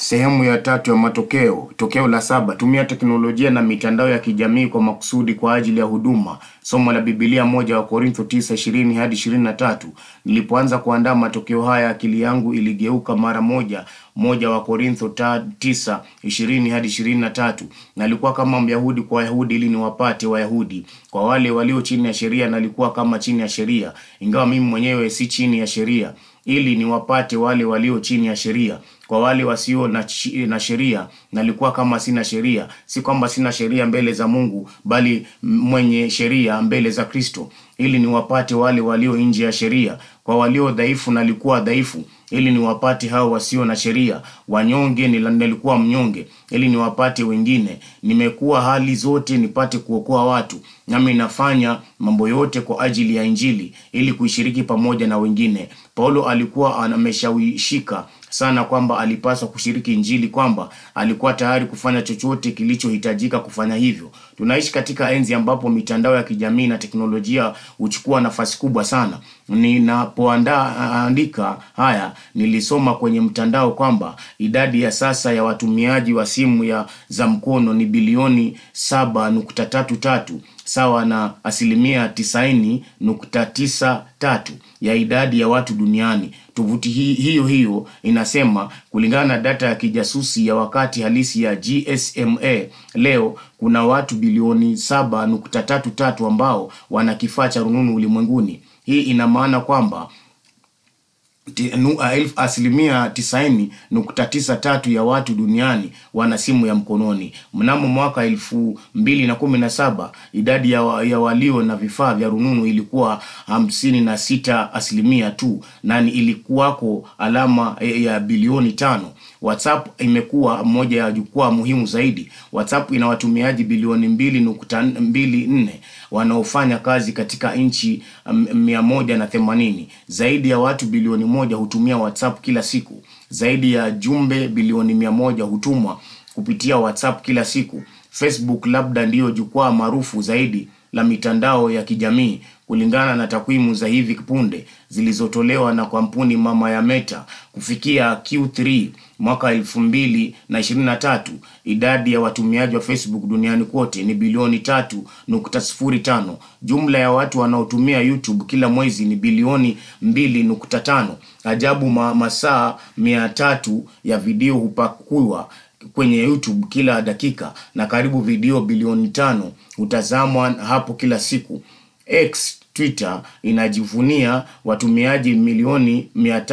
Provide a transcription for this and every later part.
Sehemu ya tatu ya matokeo. Tokeo la saba: tumia teknolojia na mitandao ya kijamii kwa makusudi kwa ajili ya huduma. Somo la Biblia moja wa Korintho tisa ishirini hadi ishirini na tatu. Nilipoanza kuandaa matokeo haya, akili yangu iligeuka mara moja moja wa Korintho ta, tisa ishirini hadi ishirini na tatu. Nalikuwa kama Myahudi kwa Wayahudi ili niwapate Wayahudi. Kwa wale walio chini ya sheria nalikuwa kama chini ya sheria, ingawa mimi mwenyewe si chini ya sheria, ili niwapate wale walio chini ya sheria. Kwa wale wasio na, chi- na sheria nalikuwa kama sina sheria, si kwamba sina sheria mbele za Mungu, bali mwenye sheria mbele za Kristo, ili niwapate wale walio nje ya sheria. Kwa walio dhaifu nalikuwa dhaifu, ili niwapate hao wasio na sheria. Wanyonge nila- nilikuwa mnyonge, ili niwapate wengine. Nimekuwa hali zote nipate kuokoa watu, nami nafanya mambo yote kwa ajili ya Injili, ili kuishiriki pamoja na wengine. Paulo alikuwa ameshawishika sana kwamba alipaswa kushiriki Injili, kwamba alikuwa tayari kufanya chochote kilichohitajika kufanya hivyo. Tunaishi katika enzi ambapo mitandao ya kijamii na teknolojia huchukua nafasi kubwa sana. Ninapoandaa andika haya, nilisoma kwenye mtandao kwamba idadi ya sasa ya watumiaji wa simu ya za mkono ni bilioni saba nukta tatu tatu sawa na asilimia tisaini nukta tisa tatu ya idadi ya watu duniani. Tovuti hi, hiyo hiyo inasema kulingana na data ya kijasusi ya wakati halisi ya GSMA, leo kuna watu bilioni saba nukta tatu tatu ambao wana kifaa cha rununu ulimwenguni. Hii ina maana kwamba ti- nu- a- elfu- asilimia tisaini nukta tisa tatu ya watu duniani wana simu ya mkononi. Mnamo mwaka elfu mbili na kumi na saba idadi ya, wa, ya walio na vifaa vya rununu ilikuwa hamsini na sita asilimia tu, na ni ilikuwako alama ya ya bilioni tano. WhatsApp imekuwa moja ya jukwaa muhimu zaidi. WhatsApp ina watumiaji bilioni mbili nukta mbili nne wanaofanya kazi katika nchi um, mia moja na themanini. Zaidi ya watu bilioni moja hutumia WhatsApp kila siku. Zaidi ya jumbe bilioni mia moja hutumwa kupitia WhatsApp kila siku. Facebook labda ndiyo jukwaa maarufu zaidi la mitandao ya kijamii kulingana na takwimu za hivi punde zilizotolewa na kampuni mama ya Meta. Kufikia Q3 mwaka elfu mbili na ishirini na tatu idadi ya watumiaji wa Facebook duniani kote ni bilioni tatu nukta sifuri tano. Jumla ya watu wanaotumia YouTube kila mwezi ni bilioni mbili nukta tano. Ajabu, ma, masaa mia tatu ya video hupakuwa kwenye YouTube kila dakika na karibu video bilioni tano hutazamwa hapo kila siku. X Twitter inajivunia watumiaji milioni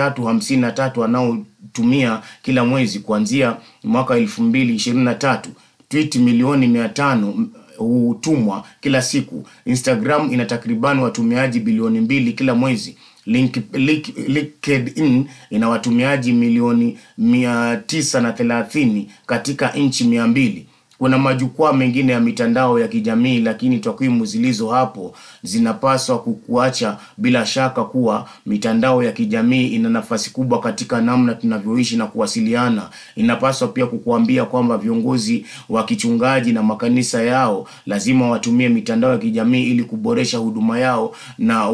353 wanaotumia kila mwezi kuanzia mwaka 2023. Tweet milioni 500 hutumwa kila siku. Instagram ina takriban watumiaji bilioni mbili kila mwezi. Link, link, LinkedIn ina watumiaji milioni mia tisa na thelathini katika nchi mia mbili. Kuna majukwaa mengine ya mitandao ya kijamii, lakini takwimu zilizo hapo zinapaswa kukuacha bila shaka kuwa mitandao ya kijamii ina nafasi kubwa katika namna tunavyoishi na kuwasiliana. Inapaswa pia kukuambia kwamba viongozi wa kichungaji na makanisa yao lazima watumie mitandao ya kijamii ili kuboresha huduma yao na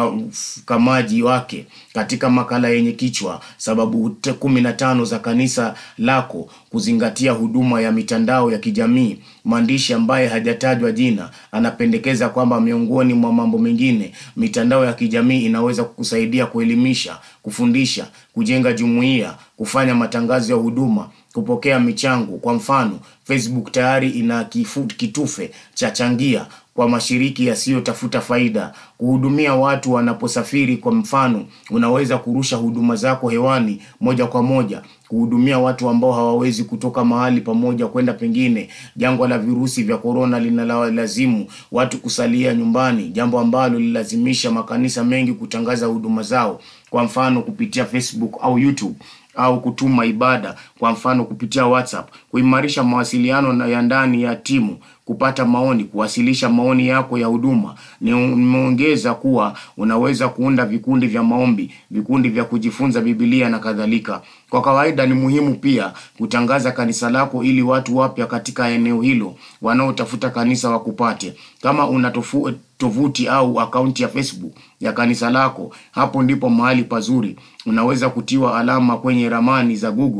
ukamaji wake. Katika makala yenye kichwa sababu te- kumi na tano za kanisa lako kuzingatia huduma ya mitandao ya kijamii, mwandishi ambaye hajatajwa jina anapendekeza kwamba miongoni mwa mambo mengine, mitandao ya kijamii inaweza kukusaidia kuelimisha, kufundisha, kujenga jumuiya, kufanya matangazo ya huduma, kupokea michango. Kwa mfano, Facebook tayari ina kifu, kitufe cha changia kwa mashiriki yasiyotafuta faida, kuhudumia watu wanaposafiri. Kwa mfano, unaweza kurusha huduma zako hewani moja kwa moja, kuhudumia watu ambao hawawezi kutoka mahali pamoja kwenda pengine. Jangwa la virusi vya korona linalazimu watu kusalia nyumbani, jambo ambalo lililazimisha makanisa mengi kutangaza huduma zao, kwa mfano kupitia Facebook au YouTube au kutuma ibada kwa mfano kupitia WhatsApp, kuimarisha mawasiliano na ya ndani ya timu, kupata maoni, kuwasilisha maoni yako ya huduma. Nimeongeza kuwa unaweza kuunda vikundi vya maombi, vikundi vya kujifunza Biblia na kadhalika. Kwa kawaida ni muhimu pia kutangaza kanisa lako ili watu wapya katika eneo hilo wanaotafuta kanisa wakupate. Kama una tofu, tovuti au akaunti ya Facebook ya kanisa lako, hapo ndipo mahali pazuri. Unaweza kutiwa alama kwenye ramani za Google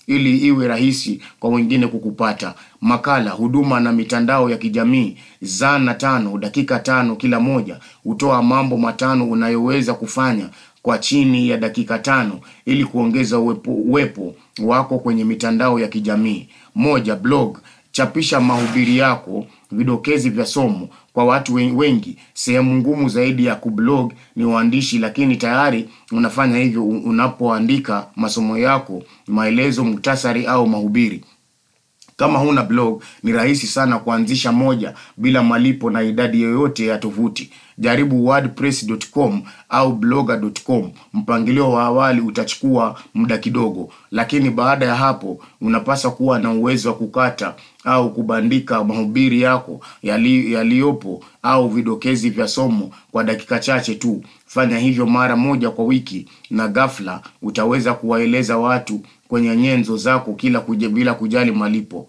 ili iwe rahisi kwa wengine kukupata. Makala, huduma na mitandao ya kijamii, zana tano, dakika tano kila moja, hutoa mambo matano unayoweza kufanya kwa chini ya dakika tano ili kuongeza uwepo, uwepo wako kwenye mitandao ya kijamii. Moja, blog, chapisha mahubiri yako, vidokezi vya somo kwa watu wengi. Sehemu ngumu zaidi ya kublog ni uandishi, lakini tayari unafanya hivyo unapoandika masomo yako, maelezo, muktasari au mahubiri. Kama huna blog, ni rahisi sana kuanzisha moja bila malipo na idadi yoyote ya tovuti. Jaribu wordpress.com au blogger.com. Mpangilio wa awali utachukua muda kidogo, lakini baada ya hapo unapaswa kuwa na uwezo wa kukata au kubandika mahubiri yako yali, yaliyopo au vidokezi vya somo kwa dakika chache tu. Fanya hivyo mara moja kwa wiki na ghafla utaweza kuwaeleza watu kwenye nyenzo zako kila kuja, bila kujali malipo.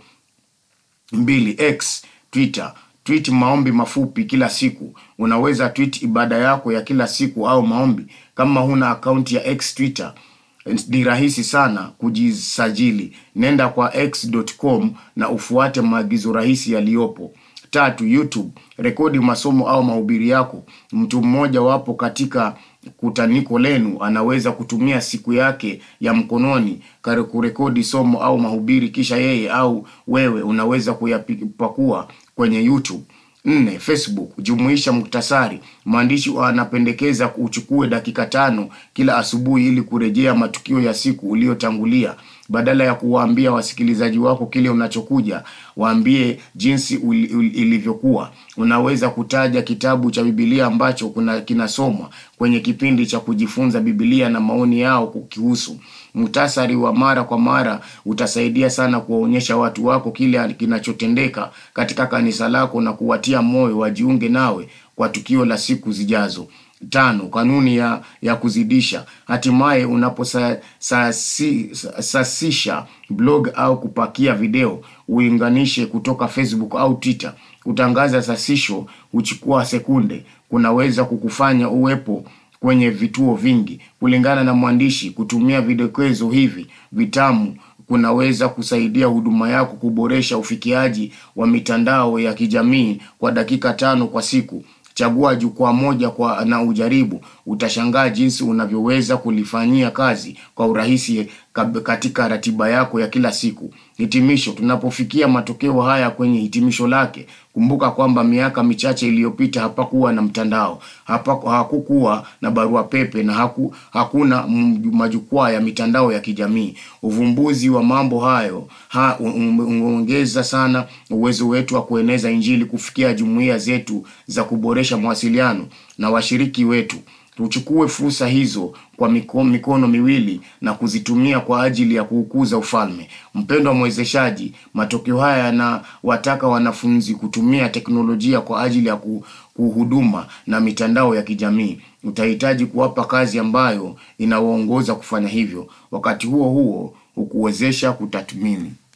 Mbili, X, Twitter. Tweet maombi mafupi kila siku. Unaweza tweet ibada yako ya kila siku au maombi. Kama huna akaunti ya X Twitter, ni rahisi sana kujisajili. Nenda kwa x.com na ufuate maagizo rahisi yaliyopo. Tatu, YouTube. Rekodi masomo au mahubiri yako. Mtu mmoja wapo katika kutaniko lenu anaweza kutumia siku yake ya mkononi kurekodi somo au mahubiri, kisha yeye au wewe unaweza kuyapakua kwenye YouTube. Nne, Facebook. Jumuisha muktasari. Mwandishi anapendekeza uchukue dakika tano kila asubuhi ili kurejea matukio ya siku uliyotangulia. Badala ya kuwaambia wasikilizaji wako kile unachokuja, waambie jinsi ilivyokuwa. Unaweza kutaja kitabu cha Biblia ambacho kuna kinasomwa kwenye kipindi cha kujifunza Biblia na maoni yao kukihusu. Muhtasari wa mara kwa mara utasaidia sana kuwaonyesha watu wako kile kinachotendeka katika kanisa lako na kuwatia moyo wajiunge nawe kwa tukio la siku zijazo. Tano, kanuni ya, ya kuzidisha. Hatimaye unaposasisha blog au kupakia video, uinganishe kutoka Facebook au Twitter. Kutangaza sasisho huchukua sekunde, kunaweza kukufanya uwepo kwenye vituo vingi. Kulingana na mwandishi, kutumia vidokezo hivi vitamu kunaweza kusaidia huduma yako kuboresha ufikiaji wa mitandao ya kijamii kwa dakika tano kwa siku. Chagua jukwaa moja kwa na ujaribu. Utashangaa jinsi unavyoweza kulifanyia kazi kwa urahisi katika ratiba yako ya kila siku. Hitimisho. Tunapofikia matokeo haya kwenye hitimisho lake, kumbuka kwamba miaka michache iliyopita hapakuwa na mtandao, hapa hakukuwa na barua pepe na haku, hakuna majukwaa ya mitandao ya kijamii. Uvumbuzi wa mambo hayo ha, umeongeza sana uwezo wetu wa kueneza Injili, kufikia jumuiya zetu za kuboresha mawasiliano na washiriki wetu. Tuchukue fursa hizo kwa mikono, mikono miwili na kuzitumia kwa ajili ya kuukuza ufalme. Mpendwa mwezeshaji, matokeo haya yanawataka wanafunzi kutumia teknolojia kwa ajili ya kuhuduma na mitandao ya kijamii. Utahitaji kuwapa kazi ambayo inawaongoza kufanya hivyo, wakati huo huo hukuwezesha kutathmini